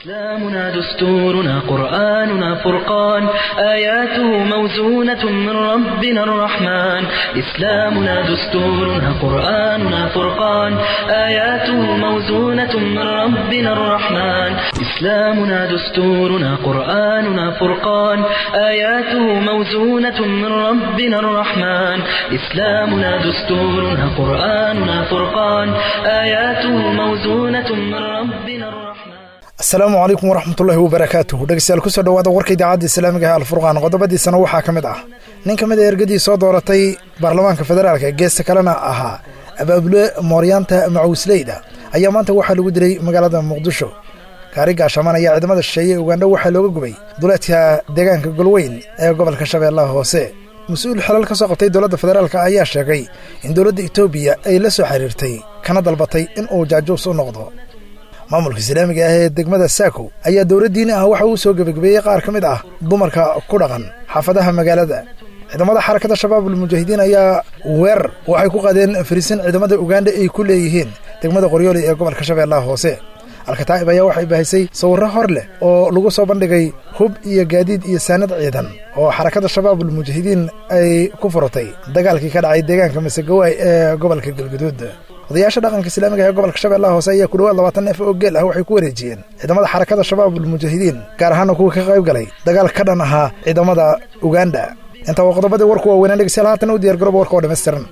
إسلامنا دستورنا قرآننا فرقان آياته موزونة من ربنا الرحمن إسلامنا دستورنا قرآننا فرقان آياته موزونة من ربنا الرحمن إسلامنا دستورنا قرآننا فرقان آياته موزونة من ربنا الرحمن إسلامنا دستورنا قرآننا فرقان آياته موزونة من ربنا الرحمن asalaamu calaykum waraxmatullaahi wabarakaatuhu dhegeystayaal kusoo dhawaada warka idaacadda islaamiga ee alfurqaan qodobadiisana waxaa ka mid ah nin ka mid a ergadii soo dooratay baarlamaanka federaalka geesta kalena ahaa abaabule mooryaanta macuusleyda ayaa maanta waxaa lagu dilay magaalada muqdisho gaari gaashamaan ayaa ciidamada shisheeye ugandha waxaa looga gubay duleedka deegaanka golweyn ee gobolka shabeellaha hoose mas-uul xilal ka soo qabtay dowladda federaalk ayaa sheegay in dowladda etoobiya ay la soo xiriirtay kana dalbatay in uu jaajuus u noqdo maamulka islaamiga ah ee degmada saako ayaa dowladdiini ah waxa uu soo gebagabeeyey qaar ka mid ah dumarka ku dhaqan xaafadaha magaalada ciidamada xarakada shabaabul mujaahidiin ayaa weerar waxay ku qaadeen fariisin ciidamada ugandha ay ku leeyihiin degmada qoryooli ee gobolka shabeellaha hoose alkataa'ib ayaa waxay baahisay sawirro hor leh oo lagu soo bandhigay hub iyo gaadiid iyo saanad ciidan oo xarakada shabaabul mujaahidiin ay ku furatay dagaalkii ka dhacay deegaanka masegawaay ee gobolka galguduud odayaasha dhaqanka islaamiga ee gobolka shabeellaha hoose ayaa ku dhawaad labaatan neef oo geel ah waxay ku wareejiyeen ciidamada xarakada shabaabul mujaahidiin gaar ahaana kuwa ka qayb galay dagaal ka dhan ahaa ciidamada uganda intaa waa qodobadii warku waaweynaa dhegeystayaal haatan u diyar garooba warka oo dhammaystiran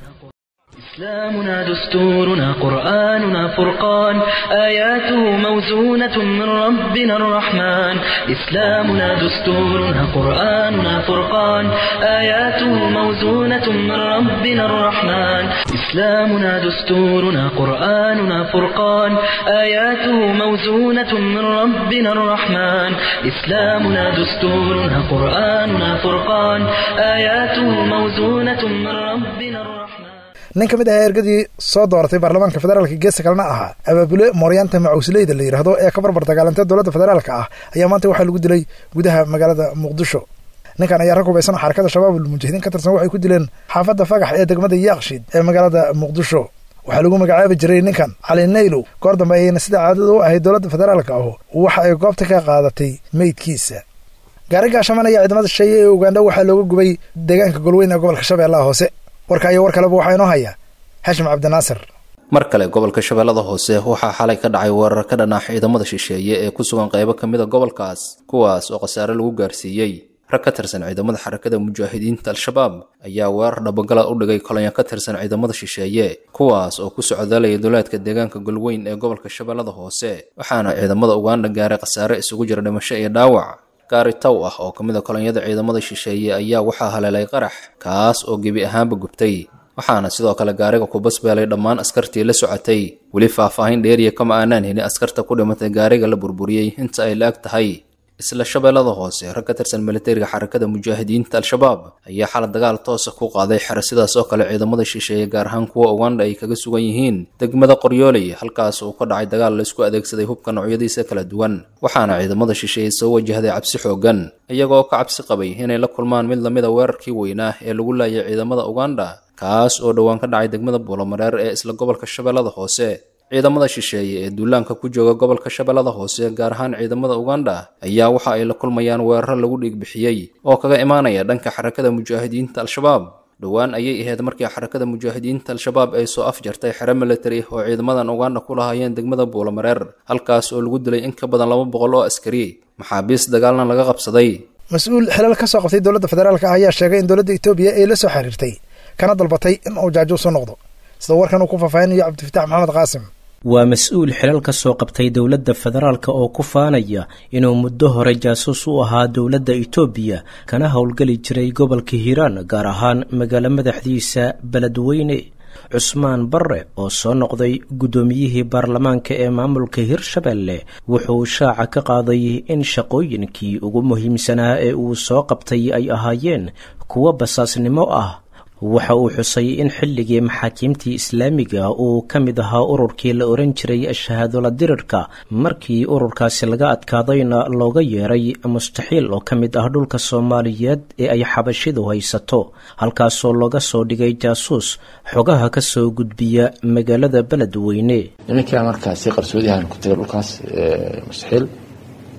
إسلامنا دستورنا قرآننا فرقان آياته موزونة من ربنا الرحمن إسلامنا دستورنا قرآننا فرقان آياته موزونة من ربنا الرحمن إسلامنا دستورنا قرآننا فرقان آياته موزونة من ربنا الرحمن إسلامنا دستورنا قرآننا فرقان آياته موزونة من ربنا الرحمن nin ka mid ahaa ergadii soo dooratay baarlamaanka federaalka geesta kalena ahaa abaabule mooryaanta macuusleyda la yidhaahdo ee ka barbar dagaalantay dowladda federaalka ah ayaa maanta waxaa lagu dilay gudaha magaalada muqdisho ninkan ayaa rag hubaysan xarakada shabaabul mujaahidiin ka tirsan waxay ku dileen xaafadda fagax ee degmada yaaqshiid ee magaalada muqdisho waxaa lagu magacaabi jiray ninkan cali naylow goor dambe ayayna sida caadada u ahayd dowladda federaalka ahu waxa ay goobta ka qaadatay meydkiisa gaari gaashamaan ayaa ciidamada shisheeye ee ugandha waxaa looga gubay deegaanka golweyn ee gobolka shabeellaha hoose warka iyo war kaleba waxaa inoo haya xashim cabdinaasir mar kale gobolka shabeellada hoose waxaa xalay ka dhacay weerar ka dhan ah ciidamada shisheeye ee ku sugan qaybo ka mid a gobolkaas kuwaas oo khasaare lagu gaarsiiyey rag ka tirsan ciidamada xarakada mujaahidiinta al-shabaab ayaa weerar dhabagala u dhigay kolonyo ka tirsan ciidamada shisheeye kuwaas oo ku socdaalaya duleedka deegaanka golweyn ee gobolka shabeellada hoose waxaana ciidamada ugandha gaaray khasaare isugu jira dhimasho iyo dhaawac gaari taw ah oo ka mid a kolonyada ciidamada shisheeye ayaa waxaa haleelay qarax kaas oo gebi ahaanba gubtay waxaana sidoo kale gaariga ku basbeelay dhammaan askartii la socotay weli faahfaahin dheeriya kama aanaan helin askarta ku dhimatay gaariga la burburiyey inta ay la-ag tahay isla shabeellada hoose rag ka tirsan militariga xarakada mujaahidiinta al-shabaab ayaa xala dagaal toosa ku qaaday xero sidaas oo kale ciidamada shisheeye gaar ahaan kuwa ugandha ay kaga sugan yihiin degmada qoryooley halkaas uu ka dhacay dagaal laysku adeegsaday hubka noocyadiisa kala duwan waxaana ciidamada shisheeye soo wajahday cabsi xoogan iyagoo ka cabsi qabay inay la kulmaan mid lamid a weerarkii weynaa ee lagu laayay ciidamada ugandha kaas oo dhowaan ka dhacay degmada buulamareer ee isla gobolka shabeellada hoose ciidamada shisheeye ee duulaanka ku jooga gobolka shabeellada hoose gaar ahaan ciidamada ugandha ayaa waxa ay la kulmayaan weeraro lagu dhiigbixiyey oo kaga imaanaya dhanka xarakada mujaahidiinta al-shabaab dhowaan ayay ahayd markii xarakada mujaahidiinta al-shabaab ay soo afjartay xero militari oo ciidamadan ugandha ku lahaayeen degmada buulamareer halkaas oo lagu dilay in ka badan laba boqol oo askari maxaabiis dagaalna laga qabsaday mas-uul xilal ka soo qabtay dowladda federaalka ah ayaa sheegay in dowladda etoobiya ay la soo xiriirtay kana dalbatay in uu jaajuus u noqdo sida warkan uu ku faahfaahinayo cabdifitaax maxamed qaasim waa mas-uul xilal ka soo qabtay dowladda federaalka oo ku faanaya inuu muddo hore jaasuus u ahaa dowladda itoobiya kana howlgeli jiray gobolka hiiraan gaar ahaan magaalo madaxdiisa beledweyne cusmaan barre oo soo noqday guddoomiyihii baarlamaanka ee maamulka hirshabelle wuxuu shaaca ka qaaday in shaqooyinkii ugu muhiimsanaa ee uu soo qabtay ay ahaayeen kuwo basaasnimo ah waxa uu xusay in xilligii maxaakiimtii islaamiga uu ka mid ahaa ururkii la oran jiray shahaadola dirirka markii ururkaasi laga adkaadayna looga yeeray mustaxiil oo ka mid ah dhulka soomaaliyeed ee ay xabashidu haysato halkaasoo looga soo dhigay jaasuus xogaha ka soo gudbiya magaalada beledweyne nimankaa markaasi qarsoodihan ku tegay dhulkaas mustaxiil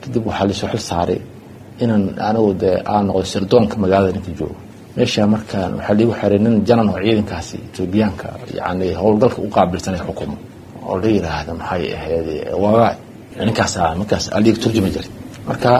kadib waxaa laisoo xil saaray inaan anigu dee aan noqdo sirdoonka magaalada ninka joogo meesha markaan waxaa liigu xiray nin janan oo ciidankaasi etoobiyaanka yani howlgalka u qaabilsanay xukumo oo la yiraahda maxay ahayd waagaay ninkaas markaas aliga turjuma jiray marka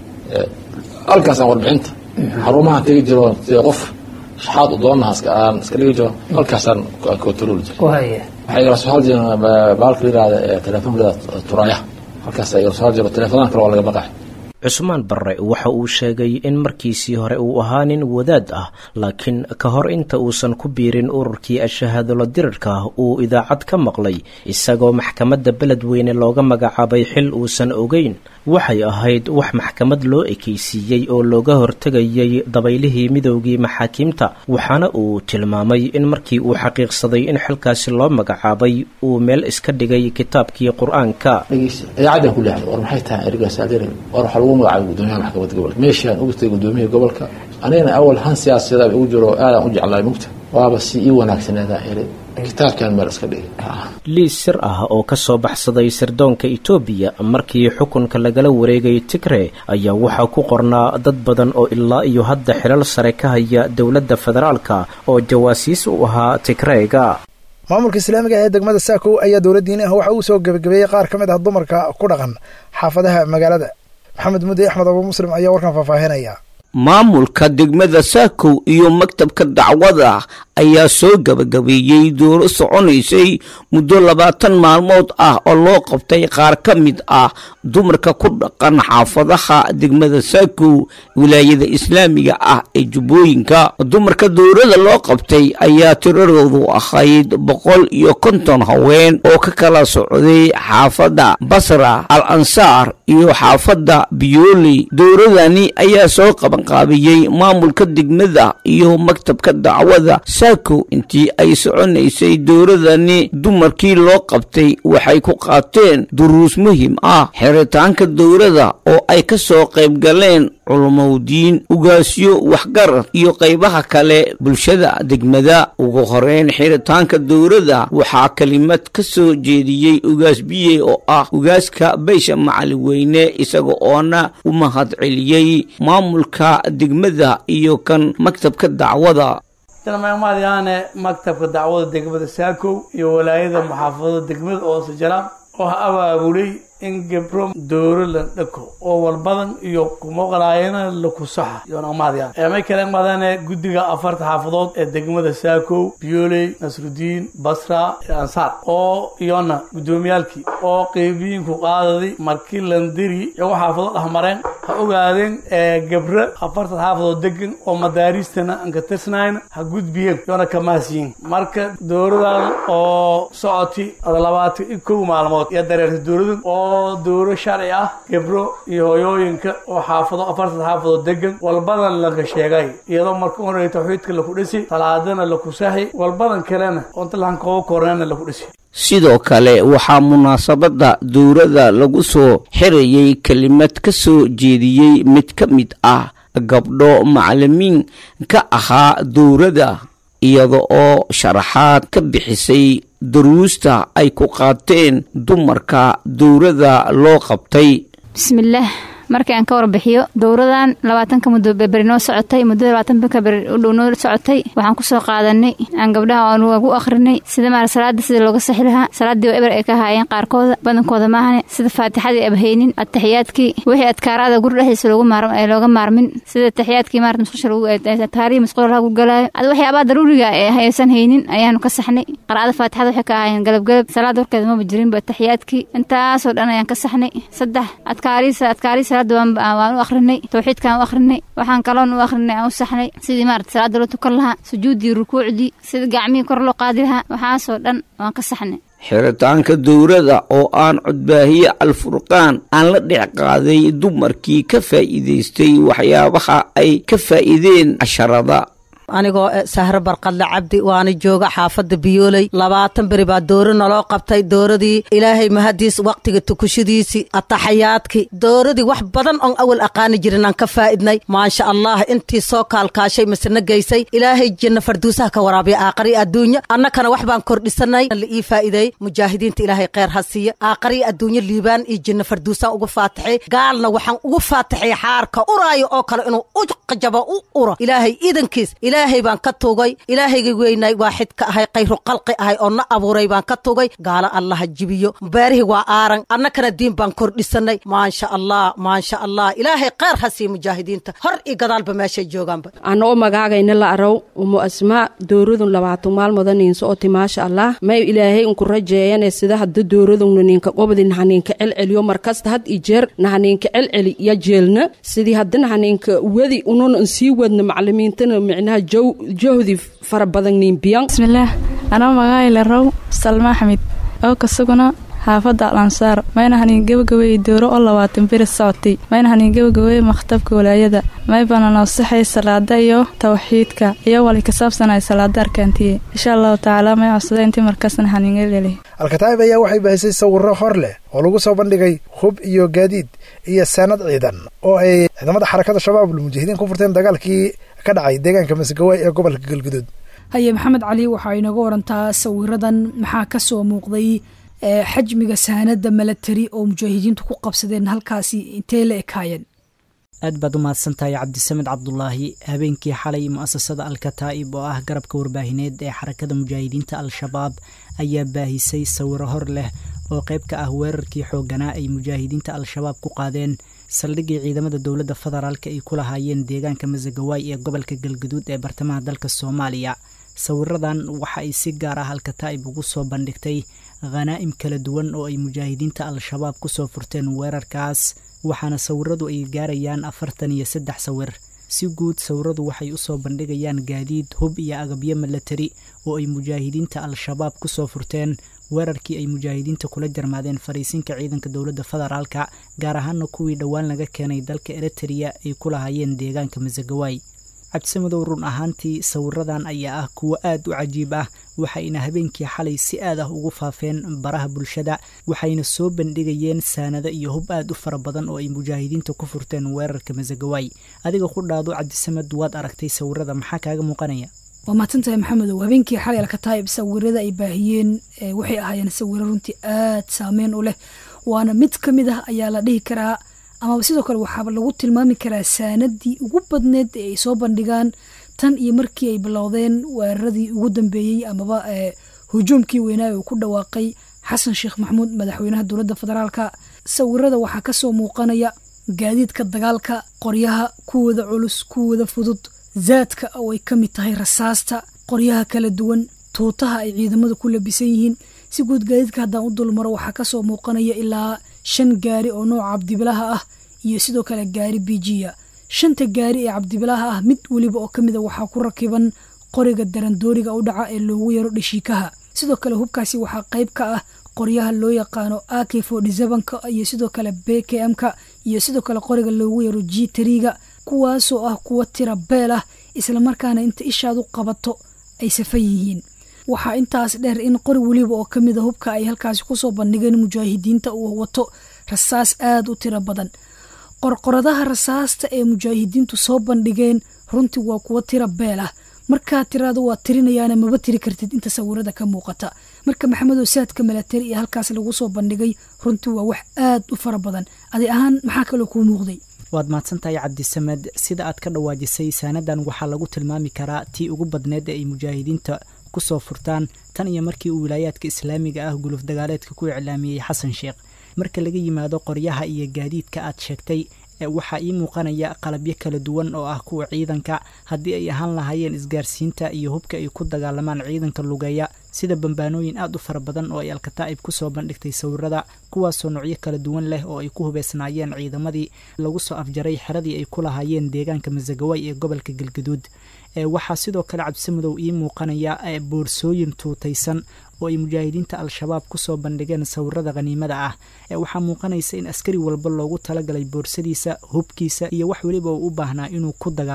halkaasaan warbixinta xarumahan tegi jiro sida qof shaxaad u doonaha aan iska dhigi jiro halkaasaan kotoroli jiray waxay igala soo hal jireen baalka la yirahda telefoonka la yirahda turaya halkaas igala soo hal jiro telefoonada kale waa laga baqay cusmaan barre waxa uu sheegay in markiisii hore uu ahaa nin wadaad ah laakiin ka hor inta uusan ku biirin ururkii ashahaadolo dirirka uu idaacad ka maqlay isagoo maxkamadda beledweyne looga magacaabay xil uusan ogeyn waxay ahayd wax maxkamad loo ekaysiiyey oo looga hortegayay dabaylihii midoogii maxaakiimta waxaana uu tilmaamay in markii uu xaqiiqsaday in xilkaasi loo magacaabay uu meel iska dhigay kitaabkii qur-aanka idaacaddan ku leexday war maxay tahay erigaas adeer war waxaa lagu magacaabay gudoomiyaha maxkamadda gobolka meeshaan ugu tagay gudoomiyihii gobolka anigana awal han siyaasadaa ugu jiro aadaan u jeclaay mugta waaba si ii wanaagsaneedaa eri kitaabkan meel iska dhigay liis sir ah oo ka soo baxsaday sirdoonka etoobiya markii xukunka lagala wareegay tigre ayaa waxaa ku qornaa dad badan oo ilaa iyo hadda xilal sare ka haya dowladda federaalka oo jawaasiis u ahaa tigreega maamulka islaamiga ee degmada saakow ayaa dowladdiini ah waxa uu soo gebagabeeyey qaar ka mid ah dumarka ku dhaqan xaafadaha magaalada maxamed mudde axmed abu muslim ayaa warkan faahfaahinaya maamulka degmada saakow iyo maktabka dacwada ayaa soo gabagabeeyey dooro soconaysay muddo labaatan maalmood ah oo loo qabtay qaar ka mid ah dumarka ku dhaqan xaafadaha degmada saakow wilaayada islaamiga ah ee jubbooyinka dumarka dowrada loo qabtay ayaa tiradoodu ahayd boqol iyo konton haween oo ka kala socday xaafadda basra al ansaar iyo xaafadda biyooley dowradani ayaa soo qabanqaabiyey maamulka degmada iyo maktabka dacwada saakow intii ay soconaysay dowradani dumarkii loo qabtay waxay ku qaateen duruus muhim ah xiritaanka dowrada oo ay ka soo qayb galeen culumowdiin ugaasyo waxgarad iyo qaybaha kale bulshada degmada ugu horeyn xiritaanka dowrada waxaa kelimad ka soo jeediyey ugaas biye oo ah ugaaska beysha macaliweyne isaga oona u mahadceliyey maamulka degmada iyo kan maktabka dacwada dalmaamaadayaane maktabka dacwada degmada saakow iyo walaayada muxaafadada degmada oosajalaam oo ha abaabulay in gabro dowro la dhako oo walbadan iyo kumaqlaayana la kusaxa yoonamaadayaan eemay kale madane guddiga afarta xaafadood ee degmada saakow biyooley nasrudiin basra ansaar oo iyona guddoomiyaalkii oo qeybiyiinku qaadaday markii landiri iyago xaafadood dhexmareen ha ogaadeen gabro afarta xaafadood degan oo madaaristana aan ka tirsnayn ha gudbiyeen yoona kamaasiyin marka dowradan oo socoti labaatan iyo kow maalmood iyo dareerta dowladan oo oo dowro sharci ah gabro iyo hooyooyinka oo xaafado afartan xaafadood degan walbadan laga sheegay iyadoo marka horey tawxiidka laku dhisi salaadana laku saxi walbadan kalena onta lahan kooba kornana laku dhisi sidoo kale waxaa munaasabadda dowrada lagu soo xirayay kelimad ka soo jeediyey mid ka mid ah gabdho macalimiin ka ahaa dowrada iyada oo sharaxaad ka bixisay daruusta ay ku qaateen dumarka dowrada loo qabtay bismillaah markii aan ka warbixiyo dowradan labaatanka muddo beri noo socotay muddada labaatanka beri u dhow noo socotay waxaan kusoo qaadanay aan gabdhaha aan ugu akhrinay sida maara salaada sida looga saxi lahaa salaaddii oo eber ay ka haayeen qaarkooda badankooda maahane sida faatixadii abhaynin ataxiyaadkii wixii adkaaraada guri dhexdiisa looga maarmin sida taxiyaadkii maarata musqusha taarihi musqul lagu galaayo ad waxyaabaha daruuriga ee haysan haynin ayaanu ka saxnay qaraacada faatixada waxay ka ahaayeen galabgalab salaada warkeeda maba jirinba taxiyaadkii intaasoo dhan ayaan ka saxnay saddex adkaariisa adkaariisa waan u akrinay tawxiidkaan u akrinay waxaan kaloon u akrinay aan u saxnay sidii maarata salaada loo tukan lahaa sujuuddii rukuucdii sidii gacmihii kor loo qaadi lahaa waxaasoo dhan waan ka saxnay xiritaanka dowrada oo aan codbaahiye alfurqaan aan la dhex qaaday dumarkii ka faa'iidaystay waxyaabaha ay ka faa'iideen casharada anigoo sahro barqadle cabdi waana jooga xaafadda biyooley labaatan beri baa dooro naloo qabtay dooradii ilaahay mahadiis wakhtiga tukushadiisii ataxayaadkii dooradii wax badan oon awal aqaani jirin aan ka faa'idnay maasha allah intii soo kaalkaashay masirna geysay ilaahay janna farduusaha ka waraabiya aaqari adduunya annakana wax baan kordhisanay la ii faa'iideey mujaahidiinta ilaahay kheyr ha siiya aaqari adduunya liibaan iyo janna farduusaan ugu faataxay gaalna waxaan ugu faataxay xaarka uraayo oo kale inuu u qajabo u uro ilaahay iidankiis ilaahay baan ka tugay ilaahayga weynay waaxid ka ahay khayru qalqi ahay oo na abuuray baan ka tugay gaalo allaha jibiyo beerihii waa aaran annakana diin baan kordhisanay maasha allah maasha allah ilaahay kheyr ha siiya mujaahidiinta hor iyo gadaalba meeshay joogaanba anoo magaagayna la araw umu asmaa dooradun labaatan maalmoda niinso oti maasha allah may ilaahay unku rajeeyane sida hadda dooradunna ninka qobdi nahaninka celceliyo markasta had i jeer nahaninka celceli ya jeelna sidii hadda nahaninka wedi unan sii wadna macalimiintana micnaha jahdi fara badan niinbiyan bismillaah anoo magaayla row salma axmed oo kasuguna xaafadda alansaar mayna hanin gebagabeey dooro oo labaatan beri socotay mayna hanin gebagabeey makhtabka walaayada may baana noosaxay salaada iyo tawxiidka iyo wali ka saabsanay salaada arkaantiye insha allahu tacaala may codsada intii markaasna haningeleli alkataa'ib ayaa waxay baahisay sawirro hor leh oo lagu soo bandhigay hub iyo gaadiid iyo saanad ciidan oo ay ciidamada xarakada shabaabul mujaahidiin ku furteen dagaalkii ka dhacay deegaanka masgawaay ee gobolka galguduud haye maxamed cali waxaa inaga warantaa sawiradan maxaa ka soo muuqday xajmiga saanada milatari oo mujaahidiintu ku qabsadeen halkaasi intee la ekaayeen aad baad u mahadsantahay cabdisamed cabdulaahi habeenkii xalay mu'asasada alkataa'ib oo ah garabka warbaahineed ee xarakada mujaahidiinta al-shabaab ayaa baahisay sawiro hor leh oo qayb ka ah weerarkii xoogganaa ay mujaahidiinta al-shabaab ku qaadeen saldhiggii ciidamada dowladda federaalka ay ku lahaayeen deegaanka masagawaay ee gobolka galguduud ee bartamaha dalka soomaaliya sawiradan waxa ay si gaar ah alkataa'ib ugu soo bandhigtay khanaa'im kala duwan oo ay mujaahidiinta al-shabaab kusoo furteen weerarkaas waxaana sawiradu ay gaarayaan afartan iyo saddex sawir si guud sawiradu waxay usoo bandhigayaan gaadiid hub iyo agabyo milatari oo ay mujaahidiinta al-shabaab kusoo furteen weerarkii ay mujaahidiinta kula jarmaadeen fariisinka ciidanka dowladda federaalka gaar ahaana kuwii dhowaan laga keenay dalka eritrea ay ku lahaayeen deegaanka masagawaay cabdisamedow run ahaantii sawiradan ayaa ah kuwo aad u cajiib ah waxayna habeenkii xalay si aad ah ugu faafeen baraha bulshada waxayna soo bandhigayeen saanado iyo hub aad u fara badan oo ay mujaahidiinta ku furteen weerarka masagawaay adiga ku dhaado cabdisamed waad aragtay sawirada maxaa kaaga muuqanaya waa mahadsantahay maxamedow habeenkii xalay alkataa'ib sawirada ay baahiyeen waxay ahaayeen sawiro runtii aad saameyn u leh waana mid ka mid ah ayaa la dhihi karaa amaba sidoo kale waxaaba lagu tilmaami karaa saanadii ugu badneed ee ay soo bandhigaan tan iyo markii ay bilowdeen weeraradii ugu dambeeyey amaba hujuumkii weynaa uu ku dhawaaqay xasan sheekh maxamuud madaxweynaha dowladda federaalka sawirada waxaa kasoo muuqanaya gaadiidka dagaalka qoryaha kuwooda culus kuwooda fudud zaadka oo ay ka mid tahay rasaasta qoryaha kala duwan tuutaha ay ciidamadu ku labisan yihiin si guud gaadiidka haddaan u dulmaro waxaa kasoo muuqanaya ilaa shan gaari oo nooca cabdibilaha ah iyo sidoo kale gaari bijiya shanta gaari ee cabdibilaha ah mid weliba oo kamid a waxaa ku rakiban qoriga darandooriga u dhaca ee loogu yaro dhashiikaha sidoo kale hubkaasi waxaa qayb ka ah qoryaha loo yaqaano ak ka iyo sidoo kale b k m-ka iyo sidoo kale qoriga loogu yaro g triga kuwaasoo ah kuwa tira beel ah islamarkaana inta ishaad u qabato ay safan yihiin waxaa intaas dheer in qori weliba oo kamid a hubka ay halkaasi kusoo bandhigeen mujaahidiinta uu wato rasaas aada u tiro badan qorqoradaha rasaasta ee mujaahidiintu soo bandhigeen runtii waa kuwa tira beel ah markaa tiraada waa tirinayaana maba tiri kartid inta sawirada ka muuqata marka maxamedow saadka milatari ee halkaas lagu soo bandhigay runtii waa wax aad u fara badan adi ahaan maxaa kaloo kuu muuqday waad mahadsantahay cabdisamed sida aad ka dhawaajisay saanadan waxaa lagu tilmaami karaa tii ugu badneed ee ay mujaahidiinta kusoo furtaan tan iyo markii uu wilaayaadka islaamiga ah guluf dagaaleedka ku iclaamiyey xasan sheekh marka laga yimaado qoryaha iyo gaadiidka aad sheegtay waxaa ii muuqanaya qalabyo kala duwan oo ah kuwa ciidanka haddii ay ahaan lahaayeen isgaarsiinta iyo hubka ay ku dagaalamaan ciidanka lugeeya sida bambaanooyin aad u fara badan oo ay alkataa'ib kusoo bandhigtay sawirada kuwaasoo noocyo kala duwan leh oo ay ku hubeysnaayeen ciidamadii lagu soo afjaray xeradii ay ku lahaayeen deegaanka masagawaay ee gobolka galgaduud waxaa sidoo kale cabdisamudow ii muuqanaya boorsooyin tuutaysan oo ay mujaahidiinta al-shabaab kusoo bandhigeen sawirada khaniimada ah waxaa muuqanaysa in askari walba loogu talagalay boorsadiisa hubkiisa iyo wax weliba uu u baahnaa inuu ku dagaalamo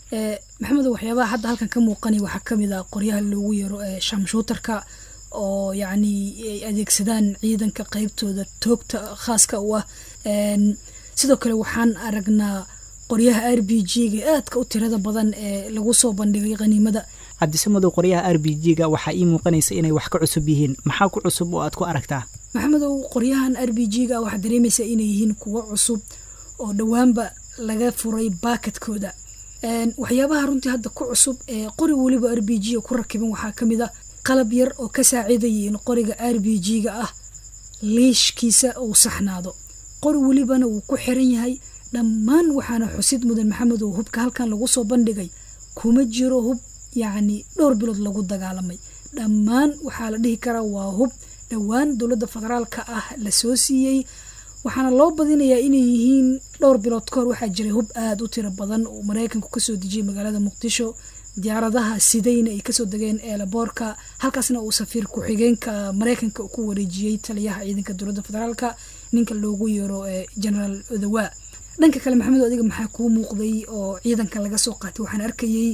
maxamedo waxyaabaha hadda halkan ka muuqanay waxaa kamid ah qoryaha loogu yeero shamshuutarka oo yacni ay adeegsadaan ciidanka qeybtooda toogta khaaska u ah sidoo kale waxaan aragnaa qoryaha r b g-ga aadka u tirada badan ee lagu soo bandhigay khaniimada cabdisamadow qoryaha r b g-ga waxaa ii muuqanaysa inay wax ka cusub yihiin maxaa ku cusub oo aad ku aragtaa maxamedow qoryahan r b g-ga waxaad dareemaysaa inay yihiin kuwo cusub oo dhowaanba laga furay baakadkooda waxyaabaha runtii hadda ku cusub ee qori weliba r b g ku rakiban waxaa kamid a qalab yar oo ka saacidaya in qoriga r b g-ga ah liishkiisa uu saxnaado qori welibana wuu ku xiran yahay dhammaan waxaana xusid mudan maxamedow hubka halkan lagu soo bandhigay kuma jiro hub yacni dhowr bilood lagu dagaalamay dhammaan waxaa la dhihi karaa waa hub dhowaan dowladda federaalka ah lasoo siiyey waxaana loo badinayaa inay yihiin dhowr bilood kahor waxaa jiray hub aada u tiro badan oo mareykanku kasoo dejiyay magaalada muqdisho diyaaradaha sidayna ay kasoo degeen eelaboorka halkaasna uu safiir ku-xigeenka mareykanka ku wareejiyey taliyaha ciidanka dowladda federaalka ninka loogu yeero generaal odawa dhanka kale maxamed adiga maxaa kuu muuqday oo ciidanka laga soo qaatay waxaan arkayey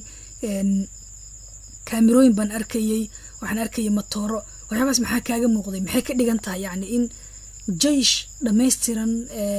kaamirooyin baan arkayey waxaan arkayay matooro waxyaabaas maxaa kaaga muuqday maxay ka dhigan tahay yacni in jeish dhammaystiran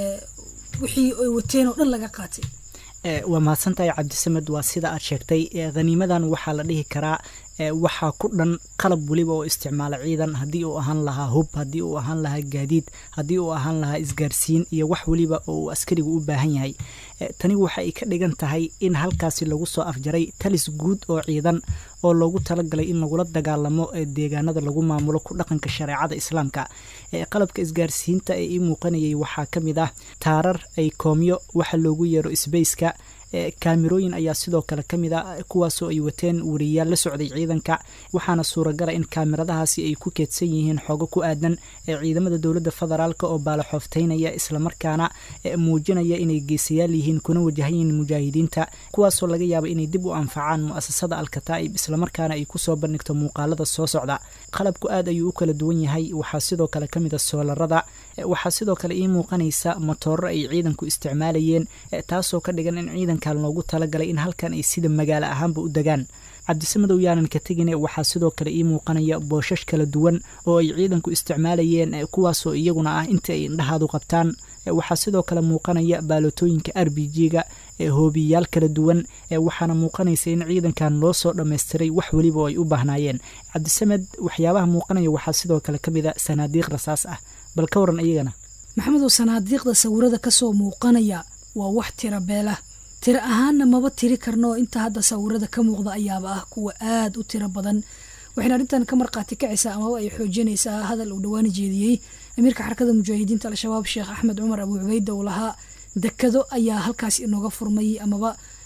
wixii ay wateen oo dhan laga qaatay waa mahadsantahay cabdisamed waa sida aad sheegtay khaniimadan waxaa la dhihi karaa waxaa ku dhan qalab weliba oo isticmaala ciidan haddii uu ahaan lahaa hub haddii uu ahaan lahaa gaadiid haddii uu ahaan lahaa isgaarsiin iyo wax weliba oo uu askarigu u baahan yahay tani waxa ay ka dhigan tahay in halkaasi lagu soo afjaray talis guud oo ciidan oo loogu talagalay in lagula dagaalamo deegaanada lagu maamulo ku dhaqanka shareecada islaamka qalabka isgaarsiinta ee ii muuqanayay waxaa ka mid ah taarar ay koomyo waxa loogu yeero sbaceka kaamirooyin ayaa sidoo kale ka mid a kuwaasoo ay wateen wariyaal la socday ciidanka waxaana suuragala in kaamiradahaasi ay ku keedsan yihiin xoogo ku aadan ciidamada dowladda federaalk oo baalaxoofteynaya islamarkaana muujinaya inay geesayaal yihiin kuna wajahayiin mujaahidiinta kuwaasoo laga yaaba inay dib u anfacaan mu'asasada alkataa'ib islamarkaana ay kusoo bandhigto muuqaalada soo socda qalabku aad ayuu u kala duwan yahay waxaa sidoo kale ka mid a soolarada waxaa sidoo kale ii muuqanaysa matooro ay ciidanku isticmaalayeen taasoo ka dhigan in ciidankan loogu talagalay in halkan ay sida magaalo ahaanba u degaan cabdisamadow yaanan ka tegine waxaa sidoo kale ii muuqanaya booshash kala duwan oo ay ciidanku isticmaalayeen kuwaasoo iyaguna ah inta ay indhahaadu qabtaan waxaa sidoo kale muuqanaya baalotooyinka r b g-ga hoobiyayaal kala duwan waxaana muuqanaysa in ciidankan loo soo dhammaystiray wax weliba oo ay u baahnaayeen cabdisamed waxyaabaha muuqanaya waxaa sidoo kale ka mid a sanaadiiq rasaas ah bal ka waran iyagana maxamedow sanaadiiqda sawirada kasoo muuqanaya waa wax tira beela tiro ahaanna maba tiri karno inta hadda sawirada ka muuqda ayaaba ah kuwa aada u tiro badan waxayna arrintan ka markhaati kacaysaa amaba ay xoojinaysaa hadal uu dhawaana jeediyey amiirka xarakada mujaahidiinta al-shabaab sheekh axmed cumar abu cubayda uu lahaa dekado ayaa halkaas inooga furmay amaba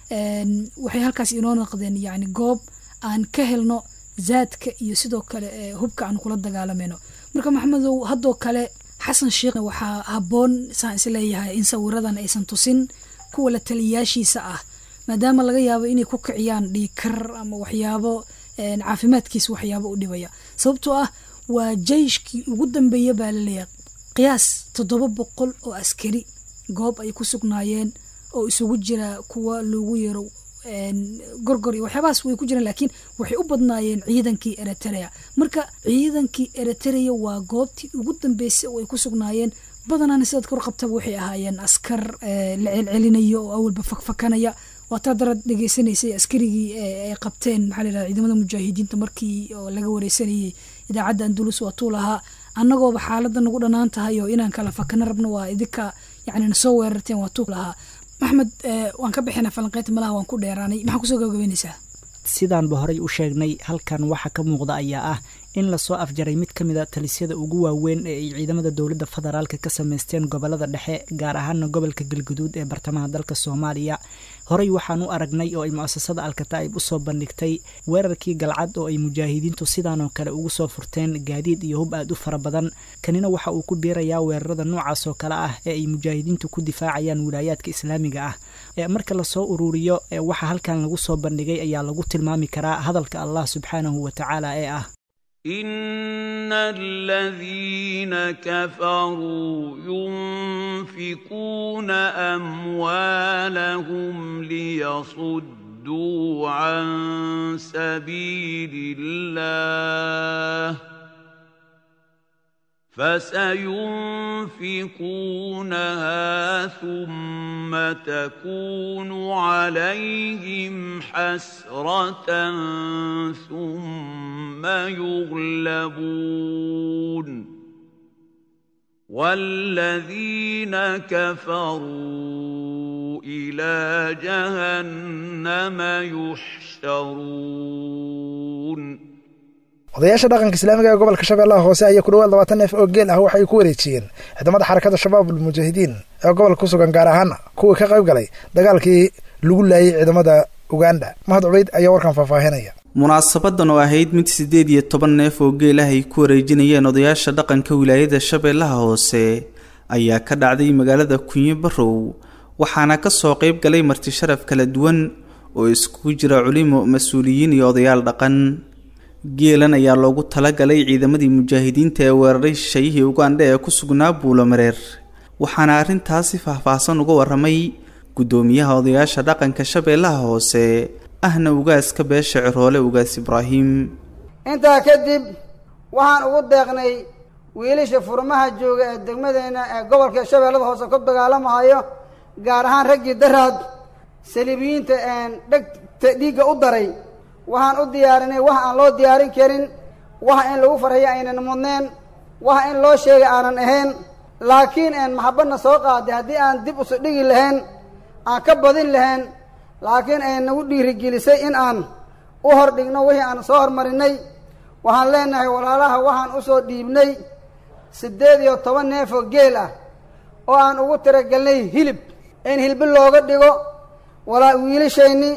waxay halkaas inoo noqdeen yacni goob aan ka helno zaadka iyo sidoo kale hubka aan kula dagaalamayno marka maxamedow haddoo kale xasan sheekhna waxaa habboon saan is leeyahay in sawiradan aysan tusin kuwa la taliyayaashiisa ah maadaama laga yaabo inay ku kiciyaan dhiikar ama waxyaabo caafimaadkiisa waxyaabo u dhibaya sababtoo ah waa jeyshkii ugu dambeeya baa laleeyahay qiyaas toddoba boqol oo askari goob ay ku sugnaayeen oo isugu jira kuwa loogu yeero gorgor iyo waxyaabahaas way ku jiraan laakiin waxay u badnaayeen ciidankii eritrea marka ciidankii eritrea waa goobtii ugu dambeysay oo ay ku sugnaayeen badanaana sidaad kor qabtaba waxay ahaayeen askar la celcelinaya oo awalba fakfakanaya waataa darad dhegeysanaysay askarigii ay qabteen maxaa la yidhahda ciidamada mujaahidiinta markii oo laga wareysanayay idaacadda andulus waa tuu lahaa annagooba xaaladda nagu dhanaan tahay oo inaan kala fakana rabno waa idinka yacni nasoo weerarteen waa tuu lahaa maxmed waan ka bixina falanqeynta malaha waan ku dheeraanay maxaa kusoo gabagabeynaysaa sidaanba horey u sheegnay halkan waxa ka muuqda ayaa ah in lasoo afjaray mid ka mid a talisyada ugu waaweyn ee ay ciidamada dowladda federaalka ka sameysteen gobolada dhexe gaar ahaana gobolka galguduud ee bartamaha dalka soomaaliya horey waxaan u aragnay oo ay mu'asasada alkataa'ib usoo bandhigtay weerarkii galcad oo ay mujaahidiintu sidaanoo kale ugu soo furteen gaadiid iyo hub aad u fara badan kanina waxa uu ku biirayaa weerarada noocaas oo kale ah ee ay mujaahidiintu ku difaacayaan wilaayaadka islaamiga ah marka lasoo ururiyo waxa halkan lagu soo bandhigay ayaa lagu tilmaami karaa hadalka allah subxaanahu wa tacaala ee ah ان الذين كفروا ينفقون اموالهم ليصدوا صدوا عن سبيل الله فسينفقونها ثم تكون عليهم حسرة ثم يغلبون والذين كفروا إلى جهنم يحشرون odayaasha dhaqanka islaamiga ee gobolka shabeellaha hoose ayaa ku dhawaad labaatan neef oo geel ah waxay ku wareejiyeen ciidamada xarakada shabaab almujaahidiin ee gobolka ku sugan gaar ahaan kuwii ka qayb galay dagaalkii lagu laayay ciidamada uganda mahad cubeyd ayaa warkan faahfaahinaya munaasabadan oo ahayd mid siddeed iyo toban neef oo geel ah ay ku wareejinayeen odayaasha dhaqanka wilaayada shabeellaha hoose ayaa ka dhacday magaalada kunyo barow waxaana kasoo qayb galay marti sharaf kala duwan oo iskugu jira culimo mas-uuliyiin iyo odayaal dhaqan geelan ayaa loogu talagalay ciidamadii mujaahidiinta ee weeraray shayihii ugandha ee ku sugnaa buulomareer waxaana arrintaasi faahfaahsan uga waramay guddoomiyaha odayaasha dhaqanka shabeellaha hoose ahna ugaaska beesha ciroole ugaas ibraahim intaa kadib waxaan ugu deeqnay wiilasha furmaha jooga ee degmadeenna ee gobolka shabeellada hoose ku dagaalamahayo gaar ahaan raggii daraad saliibiyiinta dhegta dhiigga u daray waxaan u diyaarinay wax aan loo diyaarin karin waxa in lagu farxiyo aynan mudneen waxa in loo sheegay aanan ahayn laakiin een maxabadna soo qaaday haddii aan dib usu dhigi lahayn aan ka badin lahayn laakiin ay nagu dhiirigelisay in aan u hor dhigno wixii aan soo hormarinay waxaan leenahay walaalaha waxaan usoo dhiibnay siddeed iyo toban neefoo geel ah oo aan ugu tiragelnay hilib in hilbi looga dhigo walaa wiilashayni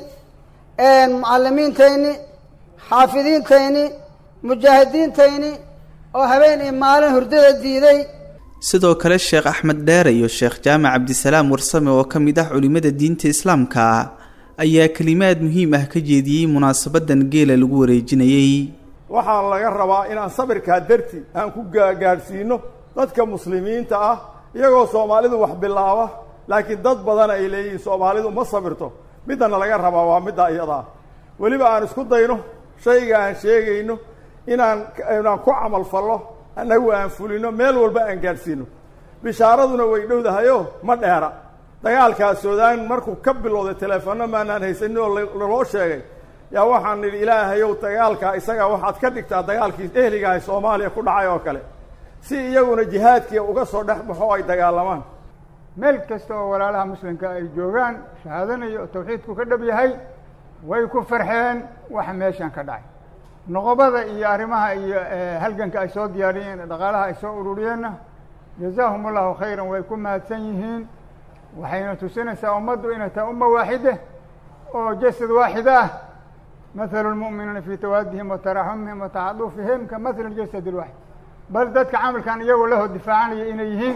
mucalimiintayni xaafidiintayni mujaahidiintayni oo habeen iyo maalin hurdada diiday sidoo kale sheekh axmed dheere iyo sheekh jaamac cabdisalaam warsame oo ka mid ah culimada diinta islaamka ayaa kelimaad muhiim ah ka jeediyey munaasabadan geela lagu wareejinayey waxaa laga rabaa inaan sabirkaa darti aan ku gaagaadhsiino dadka muslimiinta ah iyagoo soomaalidu wax bilaaba laakiin dad badan ay leeyihiin soomaalidu ma sabirto middana laga rabaa waa midda iyadaa weliba aan isku dayno shayga aan sheegayno inaan inaan ku camal fallo annagu aan fulino meel walba aan gaadhsiino bishaaraduna way dhowdahayo ma dheera dagaalkaa suudaan markuu ka bilowday teleefanno maanaan haysanin oo laloo sheegay yaa waxaan nidhi ilaahayow dagaalkaa isagaa waxaad ka dhigtaa dagaalkii ehligahay soomaaliya ku dhacay oo kale si iyaguna jihaadkii uga soo dhex baxo ay dagaalamaan meel kasta oo walaalaha muslimka ay joogaan shahaadanayo oo tawxiidku ka dhab yahay way ku farxeen waxa meeshan ka dhacay noqobada iyo arrimaha iyo halganka ay soo diyaariyeen dhaqaalaha ay soo ururiyeenna jazaahum allahu khayran way ku mahadsan yihiin waxayna tusinaysaa ummaddu inay tahay umma waaxide oo jasad waaxid ah mathalu lmu'miniina fii tawaadihim wa taraxumihim wa tacaduufihim ka mathali jasad lwaaxid bal dadka camalkan iyagoo lahoo difaacanaya inay yihiin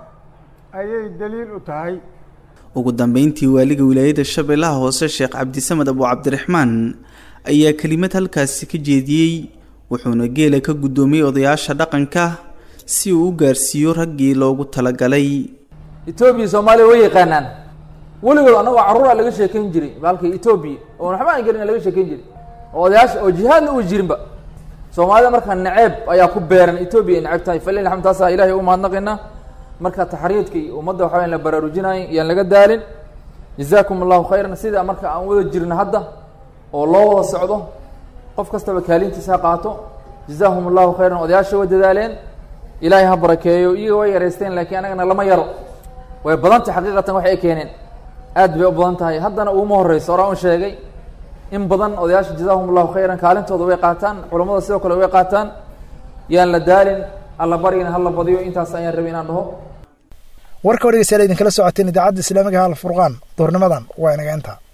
ayay daliil u tahay ugu dambeyntii waaliga wilaayada shabeellaha hoose sheekh cabdisamed abu cabdiraxmaan ayaa kelimad halkaasi ka jeediyey wuxuuna geela ka guddoomiyey odayaasha dhaqanka si uu u gaarsiiyo raggii loogu talagalay etoobiya soomaaliya way yaqaanaan weligood annagoo carruura laga sheekayn jiray baalka etoobiya oon waxba aan gelin laga sheekayn jiray oo odayaasha oo jihaadna u jirinba soomaalida markaa naceeb ayaa ku beeran etoobiya ay naceb tahay falil alxamd taasaa ilahay u mahadnaqaynaa marka taxriidka iyo ummadda waxa wayan la baraarujinayo iyaan laga daalin jazaakum allahu khayran sida marka aan wada jirno hadda oo loo wada socdo qof kastaba kaalintiisa ha qaato jazaahum allahu khayran odayaasha way dadaaleen ilaahay ha barakeeyo iyaga way yareysteen laakiin anagana lama yaro way badantay xaqiiqatan waxay keeneen aad bay u badan tahay haddana uuma horeyso oraa un sheegay in badan odayaasha jazaahum allahu khayran kaalintooda way qaataan culammada sidoo kale way qaataan yaan la daalin alla barigana hala badiyo intaas ayaan rabay inaan dhaho warka o dhegeystayaal idinkala socoteen idaacadda islaamiga ha alfurqaan duurnimadan waa inaga intaa